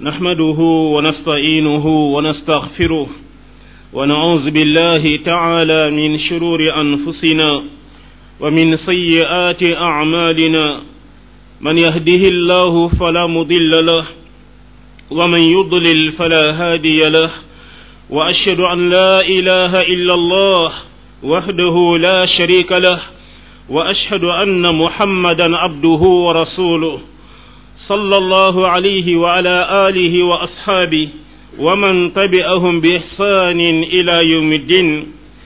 نحمده ونستعينه ونستغفره ونعوذ بالله تعالى من شرور أنفسنا ومن سيئات أعمالنا من يهده الله فلا مضل له ومن يضلل فلا هادي له وأشهد أن لا إله إلا الله وحده لا شريك له وأشهد أن محمدا عبده ورسوله صلى الله عليه وعلى آله وأصحابه ومن تبعهم بإحسان إلى يوم الدين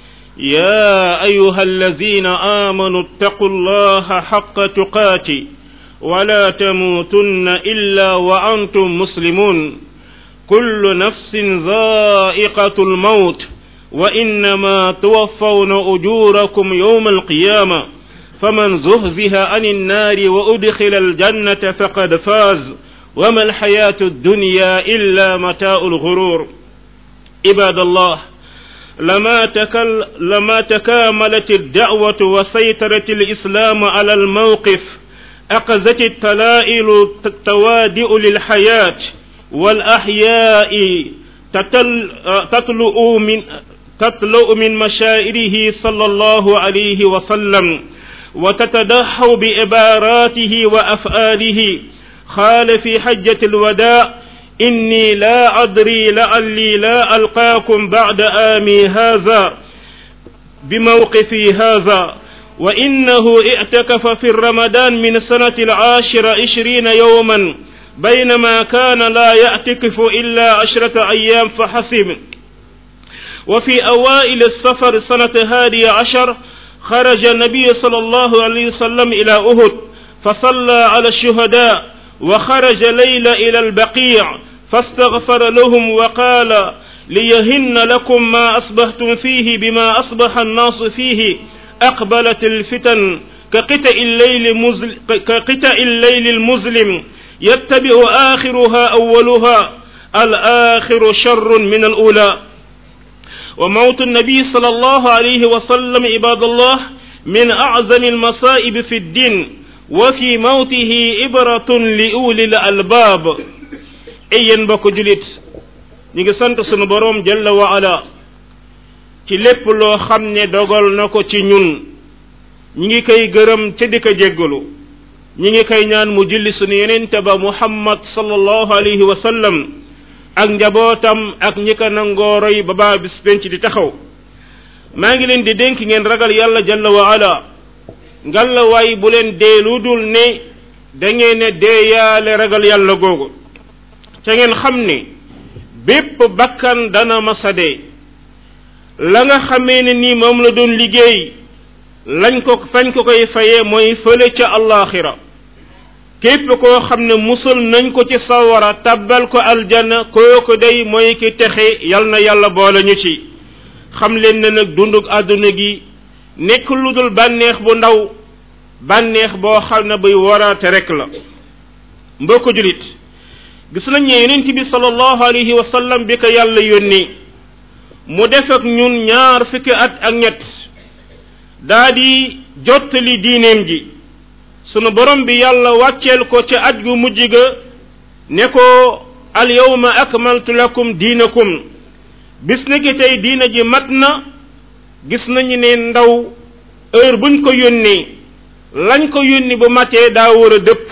يا أيها الذين آمنوا اتقوا الله حق تقاته ولا تموتن إلا وأنتم مسلمون كل نفس ذائقة الموت وإنما توفون أجوركم يوم القيامة فمن زهزه عن النار وأدخل الجنة فقد فاز وما الحياة الدنيا إلا متاع الغرور عباد الله لما, تكل لما تكاملت الدعوة وسيطرت الإسلام على الموقف أخذت التلائل التوادئ للحياة والأحياء تتل تطلؤ من تطلؤ من مشاعره صلى الله عليه وسلم وتتدحو بعباراته وأفعاله قال في حجة الوداع إني لا أدري لعلي لا ألقاكم بعد آمي هذا بموقفي هذا وإنه اعتكف في الرمضان من سنة العاشر عشرين يوما بينما كان لا يعتكف إلا عشرة أيام فحسب وفي أوائل السفر سنة هادي عشر خرج النبي صلى الله عليه وسلم إلى أهد فصلى على الشهداء وخرج ليلة إلى البقيع فاستغفر لهم وقال ليهن لكم ما أصبحتم فيه بما أصبح الناس فيه أقبلت الفتن كقطع الليل, مزل كقطع الليل المظلم يتبع آخرها أولها الآخر شر من الأولى وموت النبي صلى الله عليه وسلم عباد الله من أعظم المصائب في الدين وفي موته إبرة لأولي الألباب أين بكو جلت نيغي سانت سونو بروم جل وعلا ci lépp loo xam ne dogal na ko ci ñun ñi ngi koy gërëm ca di ko jéggalu ñi ngi koy ñaan mu julli sunu yenente ba muhammad sallallahu alayhi wa sallam ak njabootam ak ñi ko nangoo roy ba baa bis penc di taxaw maa ngi leen di dénk ngeen ragal yàlla jalla wa ala ngalla waay bu leen dee lu dul ne da ngeen ne dee yaale ragal yàlla googu ca ngeen xam ne bépp bakkan dana masa dee la nga xamee ne nii moom la doon liggéey lañ ko fañ ko koy fayee mooy fële ca allaxira képp koo xam ne musal nañ ko ci sawara tabbal ko aljana kooku day mooy ki texe yal na yàlla boole ñu ci xam leen ne nag dunduk àdduna gi nekk lu dul bànneex bu ndaw bànneex boo xam ne buy waraate rek la mbokk julit gis nañ ne yonent bi sallallahu alayhi wa sallam bi ko yàlla yónni mu def ak ñun ñaar fukki at ak ñett daa di jottali diineem ji sunu borom bi yàlla wàcceel ko ca aj gu mujj ga ne ko al yawma akmaltu lakum diinakum bis na ki tey diina ji mat na gis nañu ne ndaw heure buñ ko yónnee lañ ko yónni bu matee daa war a dëpp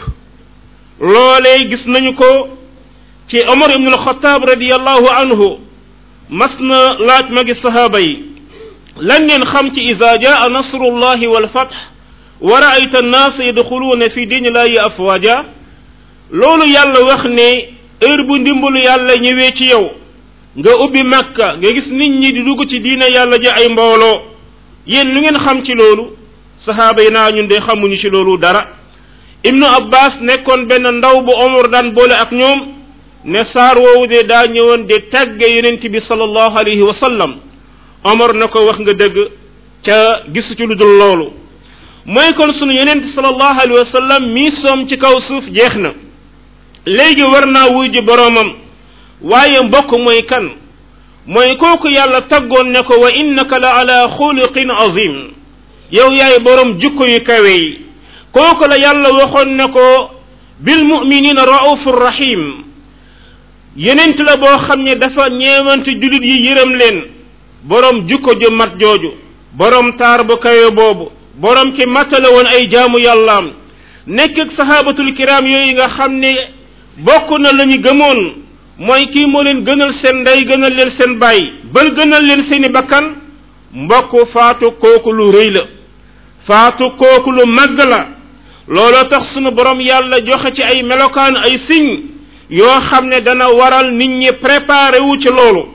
loolee gis nañu ko ci Omar ibn al-Khattab radiyallahu anhu mas na laaj magi sahaaba yi lan ngeen xam ci ida jaa nasrullahi wal fath wa raayta annaas yadxuluuna fi diinillahi afwaja loolu yàlla wax ne heure bu ndimbalu yàlla ñëwee ci yow nga ubbi makka nga gis nit ñi di dugg ci diina yàlla ji ay mbooloo yéen lu ngeen xam ci loolu sahaaba yi naa ñun de xamuñu ci loolu dara ibnu abbas nekkoon benn ndaw bu omar daan boole ak ñoom ne saar woowu de daa ñëwoon de tàgge yonent bi sallallahu alayhi wa sallam omar na ko wax nga dëgg ca gisu ci lu dul loolu mooy kon sunu yonent sallallahu alayhi wa sallam mii soom ci kaw suuf jeex na léegi war naa wuy ji boroomam waaye mbokk mooy kan mooy kooku yàlla taggoon ne ko wa innaka la ala xuluqin azim yow yaay borom jukko yu kawe yi kooku la yàlla waxoon ne ko bil muminina raufur rahim yenent la boo xam ne dafa ñeewante jullit yi yërëm leen borom jukko ju mat jooju borom taar bu kayo boobu borom ki matale woon ay jaamu yàllaam nekk ak sahabatul kiram yooyu nga xam ne bokk na la ñu gëmoon mooy kii moo leen gënal seen ndey gënal leen seen baay bal gënal leen seeni bakkan mbokk faatu kooku lu rëy la faatu kooku lu màgg la looloo tax sunu borom yàlla joxe ci ay melokaan ay signe yoo xam ne dana waral nit ñi préparé wu ci loolu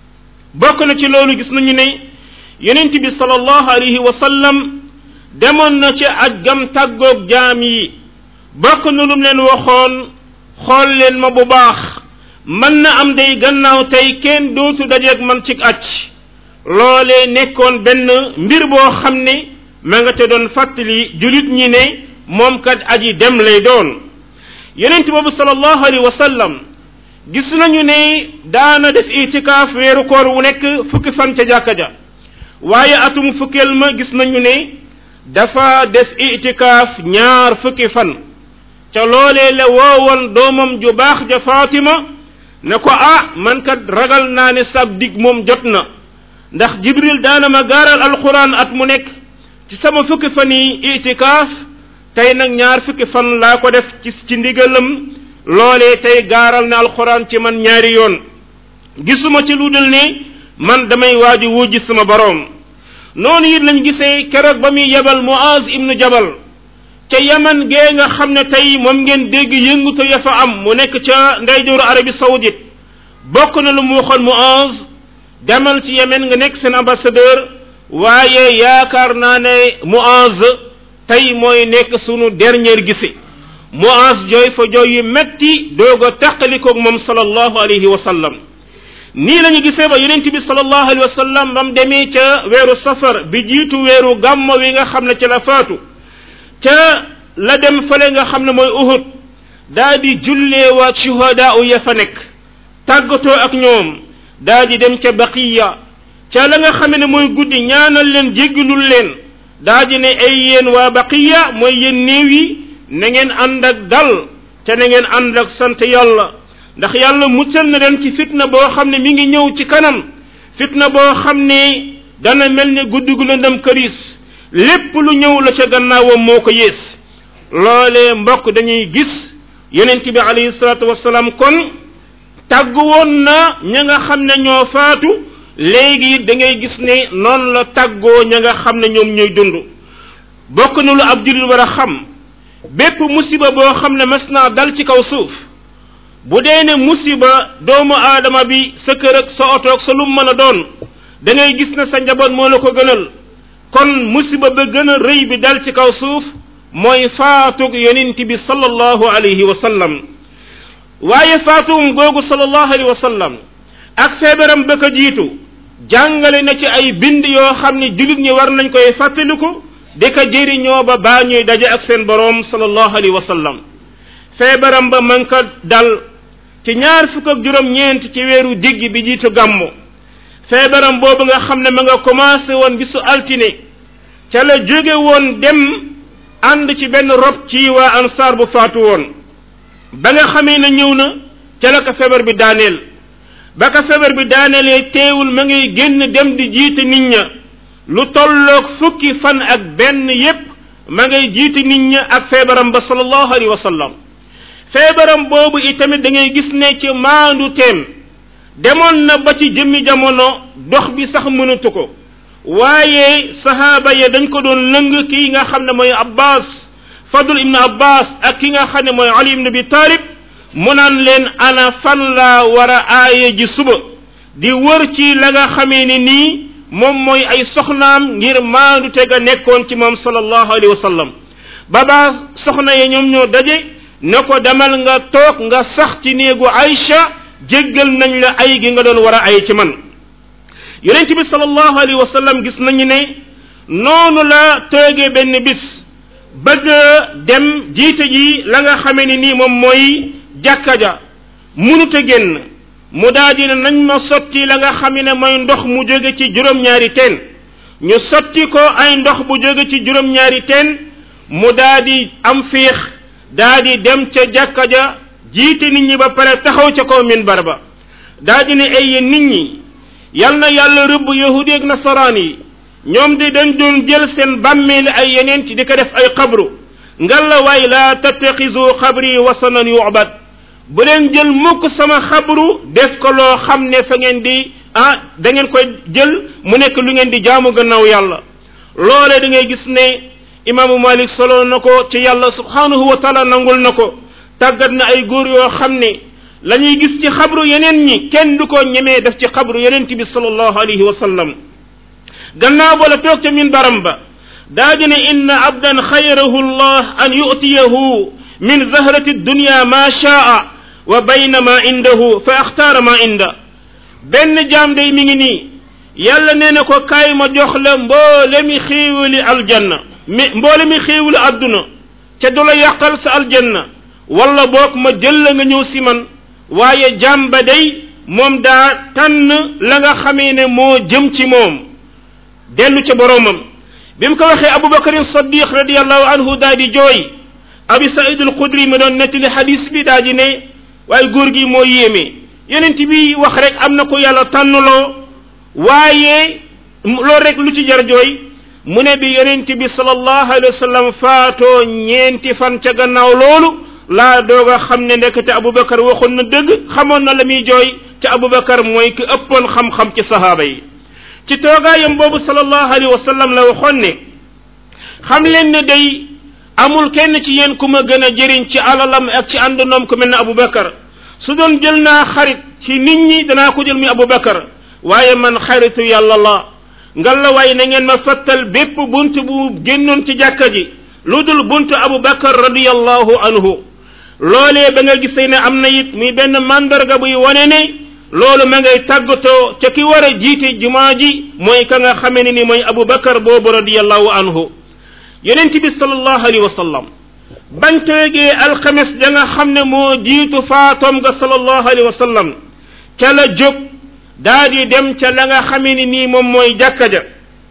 bokk na ci loolu gis nañu ne yonent bi sallallahu alayhi wa sallam demoon na ci aj gam tàggoog jaam yi bokk na lum leen waxoon xool leen ma bu baax mën na am day gannaaw tey kenn dootu dajeeg man ci aj loolee nekkoon benn mbir boo xam ne ma nga te doon fàttali julit ñi ne moom kat aji dem lay doon yonent boobu sallallahu alayhi wa sallam gis nañu ne daana def itikaaf weeru koor wu nekk fukki fan ca jàkka ja waaye atum fukkeel ma gis nañu ne dafa def itikaaf ñaar fukki fan ca loolee la woowoon doomam ju baax ja Fatima ne ko ah man kat ragal naa ne sab dig moom jot na ndax Jibril daana ma gaaral alquran at mu nekk ci sama fukki fan yi itikaaf tey nag ñaar fukki fan laa ko def ci ci ndigalam loolee tey gaaral na alquran ci man ñaari yoon gisuma ci lu dul ne man damay waaji wujji sama boroom noonu it lañ gisee keroog ba muy yebal Muaz ibnu Jabal ca yaman gee nga xam ne tey moom ngeen dégg yëngutu ya fa am mu nekk ca ndeyjooru Arabie Saoudite bokk na lu mu waxoon Muaz demal ci yemen nga nekk seen ambassadeur waaye yaakaar naa ne Muaz tey mooy nekk sunu dernier gisi Muaz jooy fa jooy yu metti doog a taqalikoog moom sallallahu alayhi wa sallam nii la ñu gisee ba yonent bi sallallahu alayhi wa sallam ba mu demee ca weeru safar bi jiitu weeru gàmmo wi nga xam ne ca la faatu ca la dem fale nga xam ne mooy uhud daa di jullee waa shuhadaa u ya fa nekk tàggatoo ak ñoom daa di dem ca baqiya ca la nga xam ne mooy guddi ñaanal leen jéggalul leen daa di ne ay yéen waa baqiya mooy yéen néew yi na ngeen ànd ak dal te na ngeen ànd ak sant yàlla ndax yàlla muccal na leen ci fitna boo xam ne mi ngi ñëw ci kanam fitna boo xam ne dana mel ne guddi gu lëndëm këris lépp lu ñëw la ca gannaawam moo ko yées loolee mbokk dañuy gis yonent bi alayhi salaatu wasalaam kon tàgg woon na ña nga xam ne ñoo faatu léegi da ngay gis ne noonu la tàggoo ña nga xam ne ñoom ñooy dund bokk na lu ab jullit war a xam bépp musiba boo xam ne mas naa dal ci kaw suuf bu dee ne musiba doomu aadama bi sa kër ak sa oto ak sa lum mën a doon da ngay gis ne sa njaboot moo la ko gënal kon musiba ba gën a rëy bi dal ci kaw suuf mooy faatug yonent bi sallallahu alayhi wa sallam waaye faatugum googu sallallahu alayhi wa sallam ak feebaram ba ko jiitu jàngale na ci ay bind yoo xam ne jullit ñi war nañ koy fàttaliku di ko jëriñoo ba baa ñuy daje ak seen boroom sallallahu alayhi wa sallam feebaram ba man ko dal ci ñaar fukk ak juróom-ñeent ci weeru digg bi jiitu gàmmu feebaram boobu nga xam ne ma nga commencé woon bisu altine ca la jóge woon dem ànd ci benn rob ci waa ansaar bu faatu woon ba nga xamee ne ñëw na ca la ko feebar bi daaneel ba ko feebar bi daaneelee teewul ma ngay génn dem di jiite nit ña lu tolloog fukki fan ak benn yépp ma ngay jiite nit ña ak feebaram ba sallallahu alayhi wa sallam feebaram boobu itamit da ngay gis ne ci maandu teem demoon na ba ci jëmmi jamono dox bi sax mënatu ko waaye sahaaba ya dañ ko doon lëng kii nga xam ne mooy abbas fadl ibn abbas ak ki nga xam ne mooy ali ibn abi talib mu naan leen ana fan laa war a aaye ji suba di wër ci la nga xamee ni nii moom mooy ay soxnaam ngir maandu te ga nekkoon ci moom sallallahu alayhi wa sallam baba soxna ya ñoom ñoo daje ne ko demal nga toog nga sax ci néegu Aïcha jéggal nañ la ay gi nga doon war a ay ci man yonent bi sallallahu alayhi wa sallam gis nañu ne noonu la toogee benn bis bëgg dem jiite ji la nga xamee ni nii moom mooy jàkka ja munut a génn mu daal di ne nañ ma sotti la nga xam ne mooy ndox mu jóge ci juróom-ñaari teen ñu sotti ko ay ndox bu jóge ci juróom-ñaari teen mu daal di am fiix daa di dem ca jàkka ja jiite nit ñi ba pare taxaw ca kaw minbar ba daa di ne ay yéen nit ñi yal na yàlla rëbb yahudi ak nasaraan yi ñoom de dañ doon jël seen bàmmeeli ay yeneen ci di ko def ay xabru ngalla waay laa tattaxisu xabri wasanan yu'bad bu leen jël mukk sama xabru def ko loo xam ne fa ngeen di ah da ngeen koy jël mu nekk lu ngeen di jaamu gannaaw yàlla loole da ngay gis ne imaamu malik solo na ko ci yàlla subhanahu wa taala nangul na ko tàggat na ay góor yoo xam ne la ñuy gis ci xabru yeneen ñi kenn du ko ñemee def ci xabru yeneen bi sallallahu alayhi wa sallam gannaaw ba la toog ca min baram ba daa di ne inna abdan xayrahu llah an yu'tiyahu min zahrati dunya ma shaa wa bayna ma indahu fa axtaara ma inda benn jaam day mi ngi nii yàlla nee na ko kaay ma jox la mboole mi xéewali aljanna mi mboole mi xéewali àdduna ca du la yàqal sa aljanna wala boog ma jël la nga ñëw si man waaye jaam ba day moom daa tànn la nga xamee ne moo jëm ci moom dellu ca boroomam bi mu ko waxee abubakarin saddiq radiallahu anhu daa di jooy abi saïd al xudri mi doon nettali xadis bi daa di ne waaye góor gi moo yéeme yonent bi wax rek am na ko yàlla tànnloo waaye loolu rek lu ci jar jooy mu ne bi yonent bi sallallahu alayhi wa sallam faatoo ñeenti fan ca gannaaw loolu laa doog a xam ne ndekete abubakar waxoon na dëgg xamoon na la muy jooy te abubakar mooy ki ëppoon xam-xam ci sahaaba yi ci toogaayam boobu sallallahu alayhi wa sallam la waxoon ne xam leen ne day amul kenn ci yéen ku ma gën a jëriñ ci alalam ak ci àndandoom ku mel ne abubakar su doon jël naa xarit ci nit ñi danaa ko jël muy abubakar waaye man xaritu yàlla la ngalla waaye na ngeen ma fattal bépp bunt bu génnoon ci jàkka ji lu dul buntu abubakar radiyallahu anhu loolee ba nga gisee ne am na it muy benn mandarga buy wane ne loolu ma ngay tàggatoo ca ki war a jiite jumaa ji mooy ka nga xamee ne ni mooy abubakar boobu radiyallahu anhu yonent bi sallallahu alayhi wa sallam bañ toogee alxames ja nga xam ne moo jiitu faatoom nga sallallahu alayhi wa sallam ca la jóg daa di dem ca la nga xamee ni nii moom mooy jàkka ja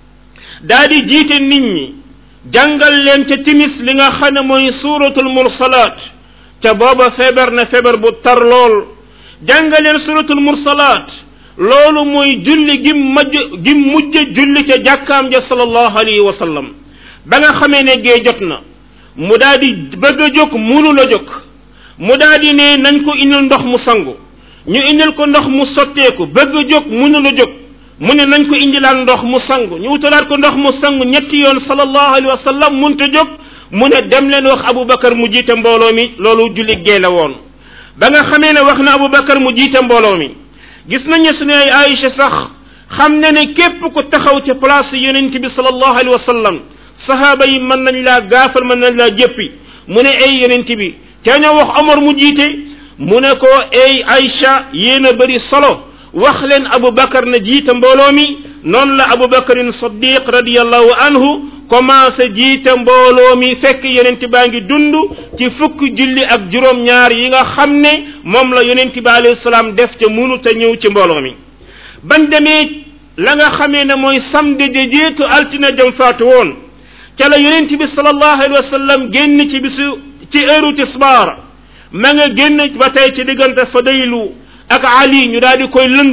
daa di jiite nit ñi jàngal leen ca timis li nga xam ne mooy suuratul mursalaat ca booba feebar na feebar bu tar lool jàngal leen suuratul mursalaat loolu mooy julli gim majj gim mujj julli ca jàkkaam ja sallallahu alayhi wa sallam ba nga xamee ne gee jot na mu daa di bëgg a jóg munu la jóg mu daa di ne nañ ko indil ndox mu sangu ñu indil ko ndox mu sotteeku bëgg a jóg munu la jóg mu ne nañ ko indilaat ndox mu sangu ñu wutalaat ko ndox mu sangu ñetti yoon sallallahu alayhi wa sallam munta jóg mu ne dem leen wax Aboubacar mu jiite mbooloo mi loolu julli gee la woon ba nga xamee ne wax na Aboubacar mu jiite mbooloo mi gis nañu suñu ay Aïcha sax xam ne ne képp ku taxaw ci place yonent bi sallallahu alayhi wa sallam sahaaba yi mën nañ laa gaafal mën nañ laa jëppi mu ne ay yonent bi te ñoo wax Omar mu jiite mu ne ko ay Aïcha yéen a bëri solo wax leen Aboubacar na jiite mbooloo mi noonu la Aboubacarin Saddiq radiyallahu anhu commencé jiite mbooloo mi fekk yonent baa ngi dund ci fukki julli ak juróom-ñaar yi nga xam ne moom la yonent bi alayhi salaam def te munu te ñëw ci mbooloo mi bañ demee la nga xamee ne mooy samedi de jiitu altine jëm faatu woon ca la yonent bi sallallahu alayhi wa sallam génn ci bisu ci heure tisbaar ma nga génn ba tey ci diggante Fadaylu ak Ali ñu daal di koy lëng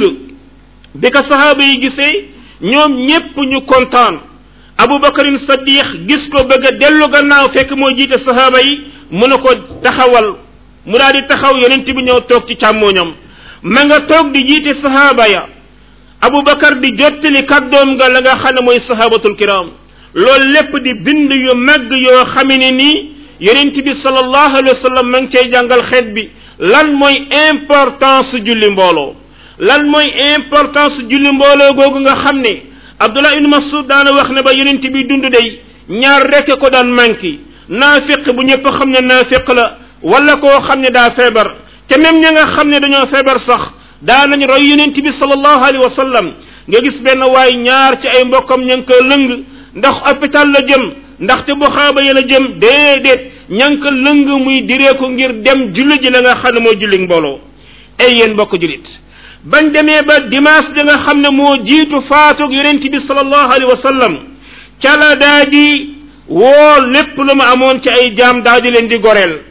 bi ko sahaaba yi gisee ñoom ñépp ñu kontaan abubakarin saddiq gis ko bëgg a dellu gannaaw fekk moo jiite sahaaba yi mu ne ko taxawal mu daal di taxaw yonent bi ñëw toog ci càmmooñam ma nga toog di jiite sahaaba ya abubakar di jottali kàddoom nga la nga xam ne mooy sahabatul kiram loolu lépp di bind yu màgg yoo xame ne nii yonent bi sallallahu alayhi wa sallam ma ngi cay jàngal xeet bi lan mooy importance julli mbooloo lan mooy importance julli mbooloo googu nga xam ne abdullah ibn masud daana wax ne ba yonent bi dund day ñaar rekk ko daan manqué naafiq bu ñëpp xam ne naafiq la wala koo xam ne daa feebar te même ña nga xam ne dañoo feebar sax daa nañ roy yonent bi sallallahu alayhi wa sallam nga gis benn waay ñaar ci ay mbokkam ña ngi ko lëng ndax hôpital la jëm ndaxte bu xaaba ya la jëm déedéet ña ngi ko lëng muy direeku ngir dem julli ji la nga xam ne moo julli mbooloo ay yéen mbokk jullit bañ demee ba dimanche da nga xam ne moo jiitu faatug yonent bi sallallahu alayhi wa sallam ca la daa di woo lépp lu ma amoon ci ay jaam daa di leen di goreel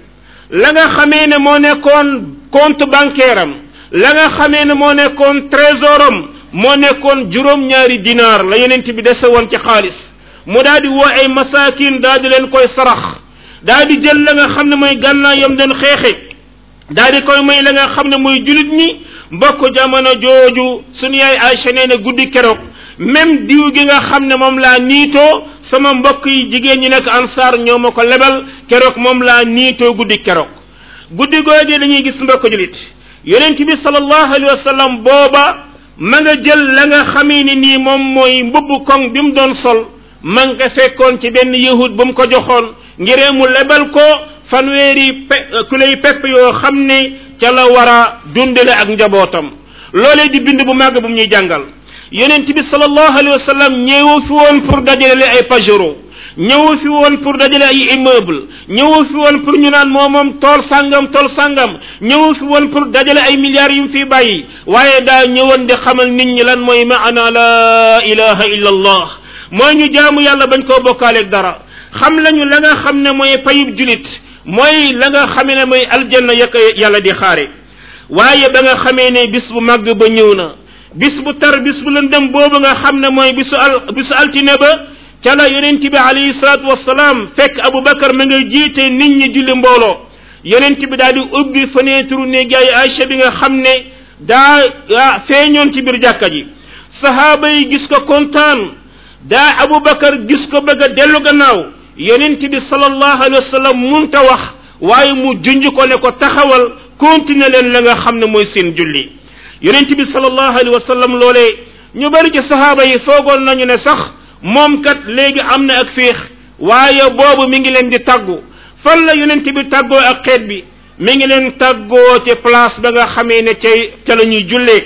la nga xamee ne moo nekkoon compte bancaire am la nga xamee ne moo nekkoon trésoram moo nekkoon juróom-ñaari dinaar la yonent bi dese woon ci xaalis mu daal di woo ay masakin daal di leen koy sarax daal di jël la nga xam ne mooy gànnaayam doon xeexe daal di koy may la nga xam ne mooy julit ñi mbokk jamono jooju sunu yaay Aïcha nee na guddi keroog même diw gi nga xam ne moom laa niitoo sama mbokk yi jigéen ñi nekk ansaar ñoo ma ko lebal keroog moom laa niitoo guddi keroog guddi googu dañuy gis mbokk julit yonent bi sallallahu alayhi wa sallam booba ma nga jël la nga xamee ni nii moom mooy mbubb koŋ bi mu doon sol ma nga fekkoon ci benn yahud bu mu ko joxoon ngiree mu lebal ko fanweeri pe ku lay pepp yoo xam ne ca la war a dundale ak njabootam loolee di bind bu màgg bu mu ñuy jàngal yonent bi sallallahu alayhi wa sallam ñëwu fi woon pour dajale ay pajero ñëwu fi woon pour dajale ay immeuble ñëwu fi woon pour ñu naan moo moom tool sàngam tool sàngam ñëwu fi woon pour dajale ay milliards yu mu fi bàyyi waaye daa ñëwoon di xamal nit ñi lan mooy maana la ilaha illa allah mooy ñu jaamu yàlla bañ koo bokkaaleeg dara xam lañu la nga xam ne mooy payub julit mooy la nga xamee ne mooy aljanna ya ko yàlla di xaare waaye ba nga xamee ne bis bu màgg ba ñëw na bis bu tar bis bu lëndëm boobu nga xam ne mooy bisu al bisu altine ba ca la yonent bi alayhi salaatu wasalaam fekk Aboubacar ma nga jiite nit ñi julli mbooloo yonent bi daal di ubbi fenêtre ne gaay Aïcha bi nga xam ne daa feeñoon ci biir jàkka ji sahaaba yi gis ko kontaan daa Aboubacar gis ko bëgg a dellu gannaaw yonent bi sallallahu alayhi wa sallam munta wax waaye mu junj ko ne ko taxawal continuer leen la nga xam ne mooy seen julli yonent bi sallallahu alayhi wa sallam loolee ñu bari ci sahaaba yi foogoon nañu ne sax moom kat léegi am na ak féex waaye boobu mi ngi leen di tàggu fan la yonent bi tàggoo ak xeet bi mi ngi leen tàggoo ci place ba nga xamee ne ca ca la ñuy jullee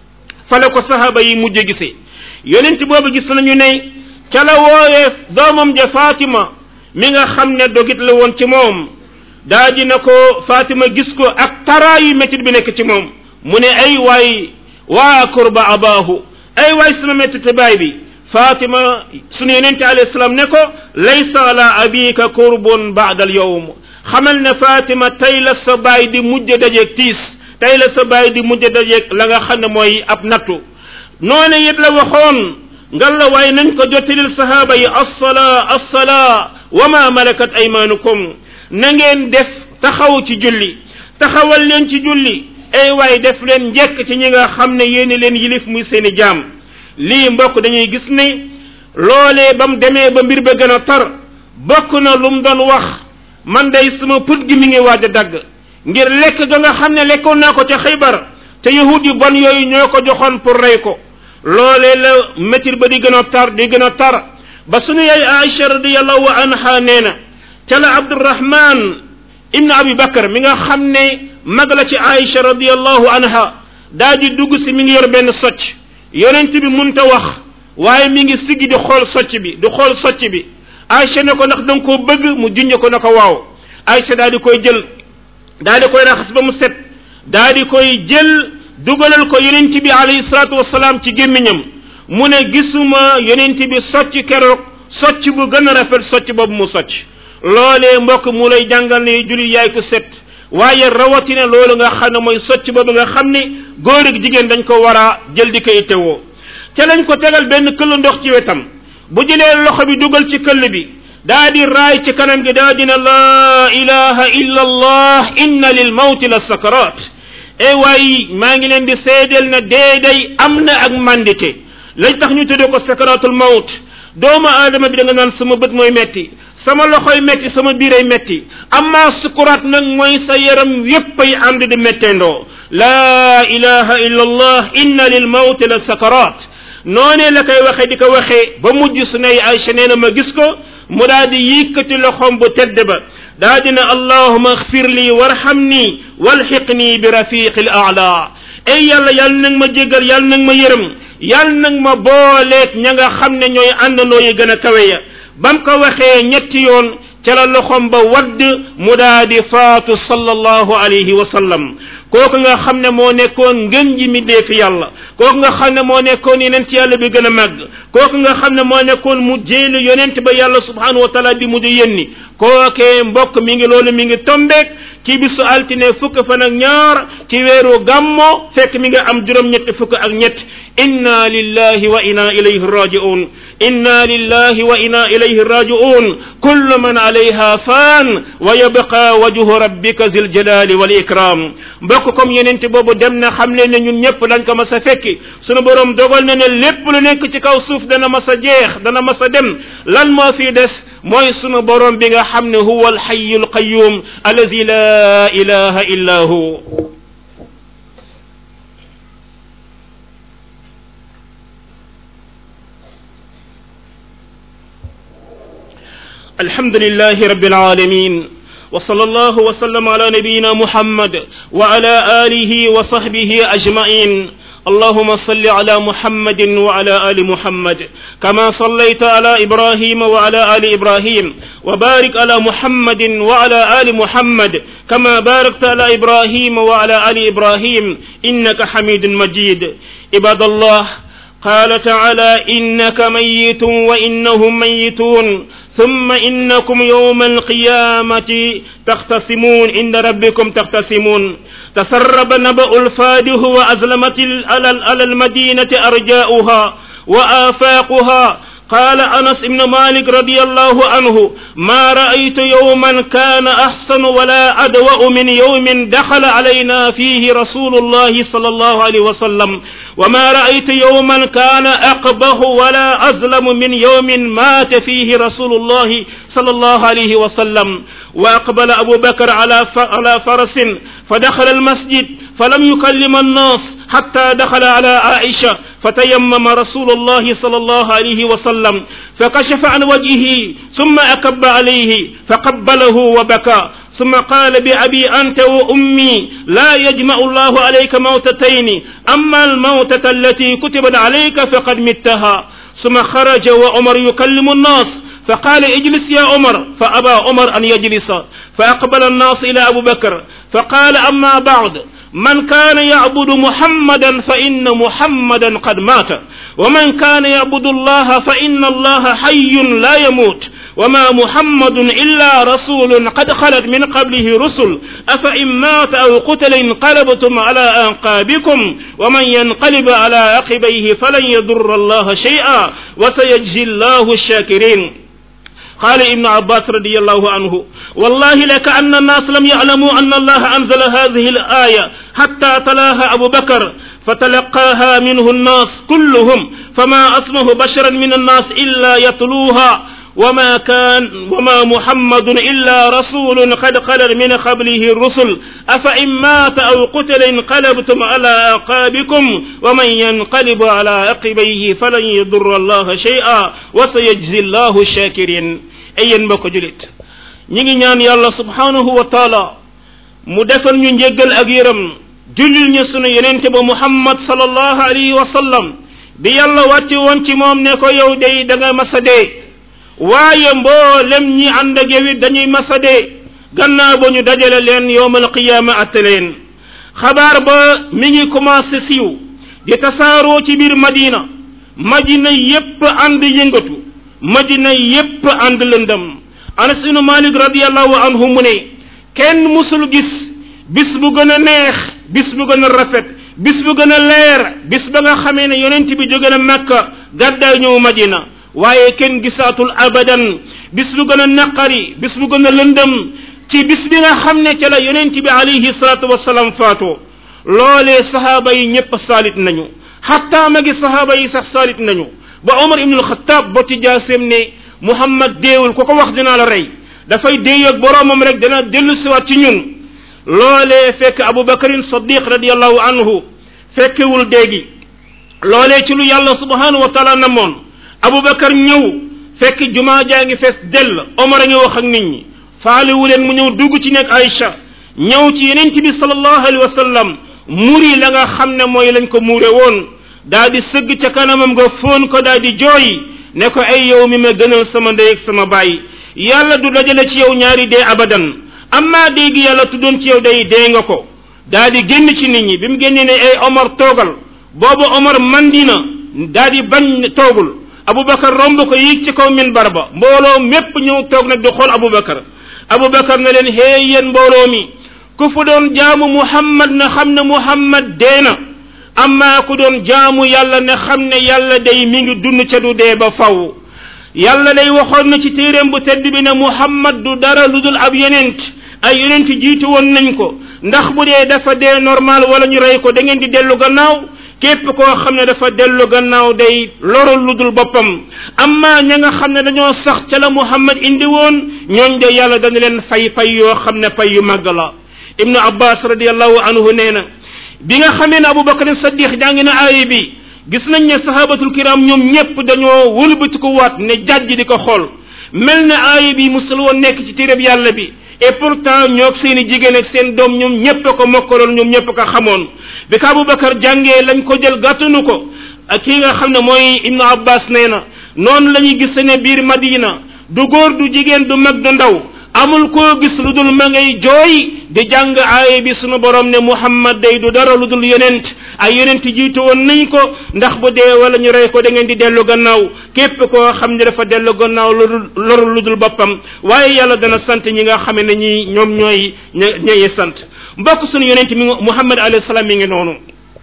fa la ko sahaaba yi mujj gisee yonent boobu gis nañu ne ca la wooyee doomam ja Fatima mi nga xam ne dogit la woon ci moom daa dina ko Fatima gis ko ak taraayu métit bi nekk ci moom mu ne ay waay waa kurba abaahu ay waay sama métit baay bi Fatima sunu yonente alayhi salaam ne ko laysa ala abika kurbun baada al yawm xamal ne Fatima tey la sa baay di mujj dajeeg tiis tey la sa baay di mujj dajeeg la nga xam ne mooy ab nattu noone it la waxoon ngal la waaye nañ ko jottalil sahaaba yi assala assala wa ma malakat aymanukum na ngeen def taxaw ci julli taxawal leen ci julli ay waay def leen njekk ci ñi nga xam ne yéeni leen yilif muy seeni jaam lii mbokk dañuy gis ne loolee ba mu demee ba mbir ba gën a tar bokk na lu mu doon wax man day sama put gi mi ngi waaj a dagg ngir lekk ga nga xam ne lekkoon naa ko ca xaybar te yahud yu bon yooyu ñoo ko joxoon pour rey ko loolee la métir ba di gën a tar di gën a tar ba sunu yaay Aïcha radiallahu anha nee na ca la Abdurahman ibn Abi Bakar mi nga xam ne mag la ci Aïcha radiallahu anha daa di dugg si mi ngi yor benn socc yonent bi munta wax waaye mi ngi siggi di xool socc bi di xool socc bi Aïcha ne ko ndax da nga koo bëgg mu junj ko ne ko waaw Aïcha daa di koy jël daa di koy raxas ba mu set daa di koy jël dugalal ko yonent bi alayhi salaatu wasalaam ci gémmiñam mu ne gisuma yonent bi socc keroog socc bu gën a rafet socc boobu mu socc loolee mbokk mu lay jàngal ne julli yaay ko set waaye rawatina loolu nga xam ne mooy socc boobu nga xam ne góor ak jigéen dañ ko war a jël di ko ittewoo ca lañ ko tegal benn këll ndox ci wetam bu jëlee loxo bi dugal ci këll bi daa di raay ci kanam gi daa dina laa ilaha illa allah inna lil mawti la sakarat e waay maa ngi leen di seedeel na dee day am na ak mandite lañ tax ñu tuddee ko sakaratul mawt doomu aadama bi da nga naan sama bët mooy metti sama loxoy metti sama biiray metti amma sukuraat nag mooy sa yaram yépp ay ànd di metteendoo laa ilaha illa allah inna lil mawti la sakarat noonee la koy waxee di ko waxee ba mujj su nay Aïcha nee na ma gis ko mu daa di yëkkati loxoom bu tedd ba daa dina allahuma axfir lii warhamni walxiqni bi rafiqi l aala ay yàlla yàlla nag ma jéggal yàlla nag ma yërëm yàlla nag ma booleeg ña nga xam ne ñooy àndandoo yi gën a kawe ya bam ko waxee ñetti yoon ca la loxom ba wadd mu daa di faatu sallallahu alayhi wa sallam kooku nga xam ne moo nekkoon ngën ji mi dee fi yàlla kooku nga xam ne moo nekkoon yonent yàlla bi gën a màgg kooku nga xam ne moo nekkoon mu jéelu yonent ba yàlla subhanahu wa taala bi mu di yénni kookee mbokk mi ngi loolu mi ngi tombeek ci bisu altine fukk fan ak ñaar ci weeru gàmmo fekk mi nga am juróom-ñetti fukk ak ñett inna lillahi wa inna ilayhi raji'un inna lillahi wa inna ilayhi raji'un kullu man alayha fan wa yabqa wajhu rabbika zil jalali wal ikram mbokk comme yenente boobu dem na xam leen ne ñun ñëpp dañ ko mas a fekki sunu borom dogal na ne lépp lu nekk ci kaw suuf dana mas a jeex dana mas a dem lan moo fi des mooy sunu borom bi nga xam ne huwa alxayu alqayum allazi la ilaha illa hu الحمد لله رب العالمين وصلى الله وسلم على نبينا محمد وعلى آله وصحبه أجمعين اللهم صل على محمد وعلى آل محمد كما صليت على إبراهيم وعلى آل إبراهيم وبارك على محمد وعلى آل محمد كما باركت على إبراهيم وعلى آل إبراهيم إنك حميد مجيد عباد الله قال تعالى إنك ميت وإنهم ميتون ثم إنكم يوم القيامة تختصمون عند ربكم تختصمون تسرب نبأ الفاده وأزلمت على المدينة أرجاؤها وآفاقها قال أنس بن مالك رضي الله عنه ما رأيت يوما كان أحسن ولا أدوأ من يوم دخل علينا فيه رسول الله صلى الله عليه وسلم وما رأيت يوما كان أقبه ولا أظلم من يوم مات فيه رسول الله صلى الله عليه وسلم وأقبل أبو بكر على على فرس فدخل المسجد فلم يكلم الناس حتى دخل على عائشة فتيمم رسول الله صلى الله عليه وسلم فكشف عن وجهه ثم أكب عليه فقبله وبكى ثم قال بأبي أنت وأمي لا يجمع الله عليك موتتين أما الموتة التي كتبت عليك فقد متها ثم خرج وعمر يكلم الناس فقال اجلس يا عمر فأبى عمر أن يجلس فأقبل الناس إلى أبو بكر فقال أما بعد من كان يعبد محمدا فإن محمدا قد مات ومن كان يعبد الله فإن الله حي لا يموت وما محمد إلا رسول قد خلت من قبله رسل أفإن مات أو قتل انقلبتم على أنقابكم ومن ينقلب على عقبيه فلن يضر الله شيئا وسيجزي الله الشاكرين قال ابن عباس رضي الله عنه والله لكأن الناس لم يعلموا أن الله أنزل هذه الآية حتى تلاها أبو بكر فتلقاها منه الناس كلهم فما أسمه بشرا من الناس إلا يتلوها وما كان وما محمد إلا رسول قد خلت من قبله الرسل أفإن مات أو قتل انقلبتم على أعقابكم ومن ينقلب على عقبيه فلن يضر الله شيئا وسيجزي الله الشاكرين أي mbokk julit ñi ngi ñaan yàlla subhanahu wa taala mu defal ñu njéggal ak yërëm jullil ñu sunu yenente ba muhammad sallallahu alayhi wa sallam bi yàlla wàcce woon ci moom ne ko yow day da nga masa dee waaye mboolem ñi ànd ak yow it dañuy masa dee gannaaw ba ñu dajale leen yowmal qiyaama atte leen xabaar ba mi ngi commencé siiw di tasaaroo ci biir madina madina yépp ànd yëngatu madina yépp ànd lëndam anas ibnu malik radiallahu anhu mu ne kenn musul gis bis bu gën a neex bis bu gën a rafet bis bu gën a leer bis ba nga xamee ne yonent bi jóge na makka gàddaay ñëw madina waaye kenn gisaatul abadan bis bu gën a naqari bis bu gën a lëndëm ci bis bi nga xam ne ca la yonent bi alayhi salaatu wasalaam faatoo loolee sahaaba yi ñëpp saalit nañu xatta magi sahaaba yi sax saalit nañu ba omar ibnul xataab ba ci jaaseem ne muhammad deewul ku ko wax dinaa la rey dafay déey ak boroomam rek dana dellu siwaat ci ñun loolee fekk abu bakarin sadiq radiallahu anhu fekkewul déegi loolee ci lu yàlla subhanahu wa taala namoon abubakar ñëw fekk jumaa jaa ngi fees dell omar a ngi wax ak nit ñi faalewu leen mu ñëw dugg ci nekk Aïcha ñëw ci yeneen bi sallallahu alayhi wa sallam muri la nga xam ne mooy lañ ko muure woon daa di sëgg ca kanamam nga foon ko daa di jooy ne ko ay yow mi ma gënal sama ndey ak sama baay yàlla du dajale ci yow ñaari dee abadan amma dee gi yàlla tuddoon ci yow day dee nga ko daa di génn ci nit ñi bi mu génnee ne ay Omar toogal boobu Omar mandina daa di bañ toogul Aboubacar romb ko yéeg ci kaw minbar ba mbooloo mépp ñëw toog nag di xool Aboubacar Aboubacar ne leen hey yéen mbooloo mi ku fu doon jaamu Muhammad na xam ne Muhammad dee na amma ku doon jaamu yàlla ne xam ne yàlla day mi ngi dund ca du dee ba faw yàlla day waxoon na ci téeréem bu tedd bi ne Muhammad du dara lu dul ab yonent ay yonent jiitu woon nañ ko ndax bu dee dafa dee normal wala ñu rey ko da ngeen di dellu gannaaw képp koo xam ne dafa dellu gannaaw day lorul lu dul boppam amma ña nga xam ne dañoo sax ca la Muhammad indi woon ñooñ de yàlla dana leen fay fay yoo xam ne fay yu màgg la ibnu abbas radiallahu anhu nee na bi nga xamee ne abubakar saddiq jàngi na aaya bi gis nañ ne sahabatul kiram ñoom ñépp dañoo wëlbatiku waat ne jàjj di ko xool mel ne aaya bi musul woon nekk ci téereb yàlla bi et pourtant ñoog seen i jigéen ak seen doom ñoom ñépp ko mokkaloon ñoom ñépp ko xamoon bi ko abubakar jàngee lañ ko jël gàttanu ko ak kii nga xam ne mooy ibnu abbas nee na noonu la ñuy gis ne biir madina du góor du jigéen du mag du ndaw amul koo gis lu dul ma ngay jooy di jàng aaya bi sunu borom ne muhammad day du dara lu dul yonent ay yonent jiitu woon nañ ko ndax bu dee wala ñu rey ko da ngeen di dellu gannaaw képp koo xam ne dafa dellu gannaaw lu dul loru lu dul boppam waaye yàlla dana sant ñi nga xam ne ñi ñoom ñooy ña ñayi sant mbokk sunu yonent mi muhammad alayhi salaam mi ngi noonu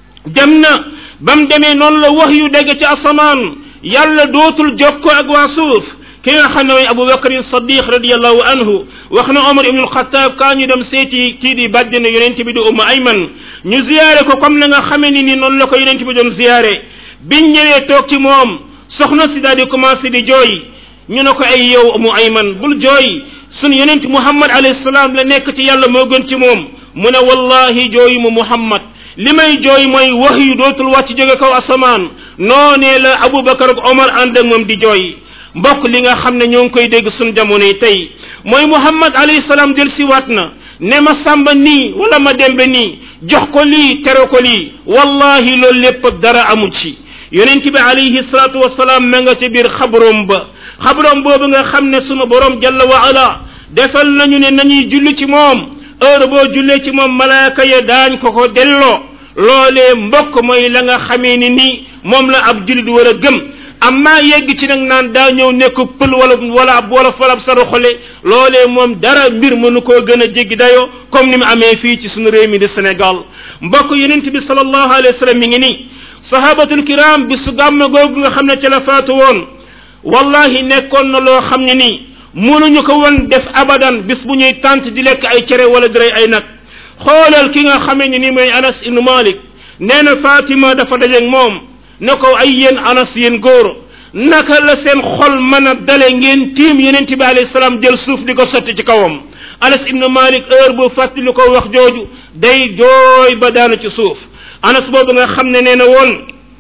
dem na ba mu demee noonu la wax yu dégg ci asamaan yàlla dootul jokkoo ak waa suuf ki nga xam ne mooy Abu Bakr Saddiq radiallahu anhu wax na Omar ibn al-Khattab kaa ñu dem seeti kii di bàjjene yonent bi di Ummu Ayman ñu ziyaare ko comme na nga xamee ni ni noonu la ko yonent bi doon ziyaare biñ ñëwee toog ci moom soxna si daal di commencé di jooy ñu ne ko ay yow Ummu Ayman bul jooy sun yonent Muhammad alayhi salaam la nekk ci yàlla moo gën ci moom mu ne wallahi jooyu mu Muhammad li may jooy mooy wax yu dootul wàcc jóge kaw asamaan noonee la Abu Bakar ak Omar ànd ak moom di jooy mbokk li nga xam ne ñoo ngi koy dégg suñ jamono yi tey mooy muhammad alayhi salaam jël si waat na ne ma sàmba nii wala ma dembe nii jox ko lii tere ko lii wallahi loolu lépp dara amu ci yonent bi alayhi salaatu wasalaam ma nga ca biir xabroom ba xabroom boobu nga xam ne sunu borom jalla wa ala defal nañu ne nañuy julli ci moom heure boo jullee ci moom malaaka ya daañ ko ko delloo loolee mbokk mooy la nga xamee ni nii moom la ab jullit war a gëm amma yegg ci nag naan daa ñëw nekk pël wala wala ab wala falab saru xole loolee moom dara mbir mënu koo gën a jéggi dayoo comme ni mu amee fii ci suñu réew mi di Sénégal mbokk yonent bi sallallahu alayhi wa sallam mi ngi nii sahabatul kiram bi su gàmm googu nga xam ne ca la faatu woon wallahi nekkoon na loo xam ne nii mënuñu ko woon def abadan bis bu ñuy tànt di lekk ay cere wala di rey ay nag xoolal ki nga xamee ni nii mooy Anas ibnu Malik nee na Fatima dafa dajeeg moom ne ko ay yéen anas yéen góor naka la seen xol mën a dale ngeen tiim yonent bi alayhi salaam jël suuf di ko sotti ci kawam anas ibnu malik heure bu fàttali ko wax jooju day jooy ba daanu ci suuf anas boobu nga xam ne nee na woon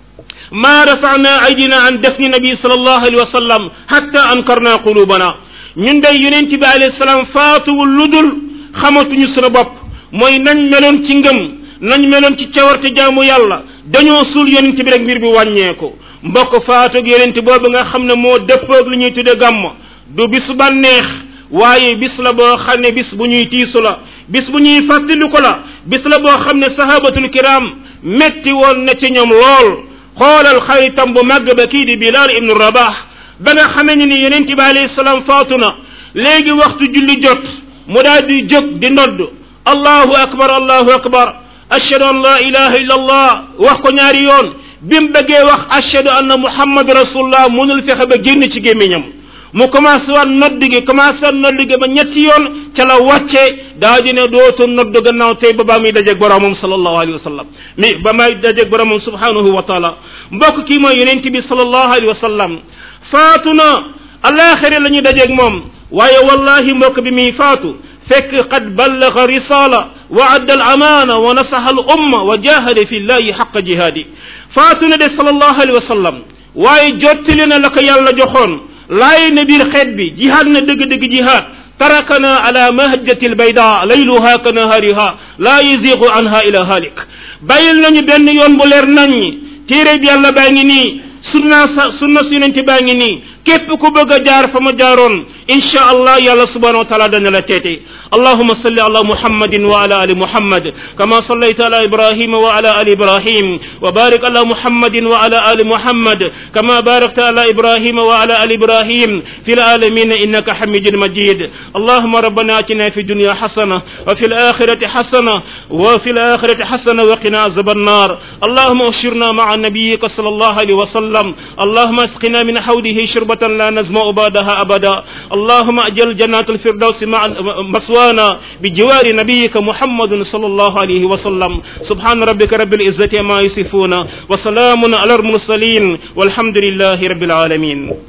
ma rafana aydina an defni nabi sallallahu alayhi wa sallam hatta ankarna qulubana ñun day yonent bi alayhi salaam faatuwul lu dul xamatuñu sunu bopp mooy nañ meloon ci ngëm nañ meloon ci cawarte jaamu yàlla dañoo suul yonent bi rek mbir bi wàññeeku mbokk faatoog yonent boobu nga xam ne moo dëppoog lu ñuy tudde gàmm du bis bànneex waaye bis la boo xam ne bis bu ñuy tiisu la bis bu ñuy fàttaliku la bis la boo xam ne sahabatul kiram metti woon na ci ñoom lool xoolal xaritam bu màgg ba kii di bilal ibnu rabah ba nga xamee ne ni yonent bi alayhi salaam faatu na léegi waxtu julli jot mu daal di jóg di nodd allahu akbar allahu akbar ashhadu an la ilaha illa allah wax ko ñaari yoon bi mu bëggee wax ashhadu anna muhammad rasulullah mënul fexe ba génn ci gémmiñam mu commencé waat nodd gi commencé waat nodd gi ba ñetti yoon ca la wàcce daa di ne dootu nodd gannaaw tey ba baa muy dajeeg boromam sallallahu alayhi wa sallam mi ba may dajeeg boromam subhanahu wa taala mbokk kii mooy yonent bi sallallahu alayhi wa sallam faatu na alaxira la ñu dajeeg moom waaye wallahi mbokk bi muy faatu fekk qad ballaga risala wa adda al amana wa nasaha al umma wa jahada fi llahi xaqa jihaadi faatu na de sallallahu alayhi wa sallam waaye jottali na la ko yàlla joxoon laay na biir xeet bi jihaad na dëgg-dëgg jihaad tarakana ala mahjati albayda layluha ka nahariha laa yaziqu anha ila halik bàyyil nañu benn yoon bu leer naññi téere bi yàlla baa ngi nii sunna sa sunna su yonente baa ngi nii képp ku bëgg a jaar fa ma jaaroon insha allah yàlla subhanahu wa taala dana la teete allahuma salli ala muhammadin wa ala ali muhammad kama sallayta ala ibrahima wa ala ali ibrahim wa barik ala muhammadin wa ala ali muhammad kama barakta ala ibrahima wa ala ali ibrahim fi العالمين إنك حميد مجيد اللهم ربنا آتنا في الدنيا حسنة وفي الآخرة حسنة وفي الآخرة حسنة وقنا عذاب النار اللهم اشرنا مع نبيك صلى الله عليه وسلم اللهم اسقنا من حوله شربة لا نزمع بعدها أبدا اللهم أجل جنات الفردوس مع مسوانا بجوار نبيك محمد صلى الله عليه وسلم سبحان ربك رب العزة ما يصفون وسلام على المرسلين والحمد لله رب العالمين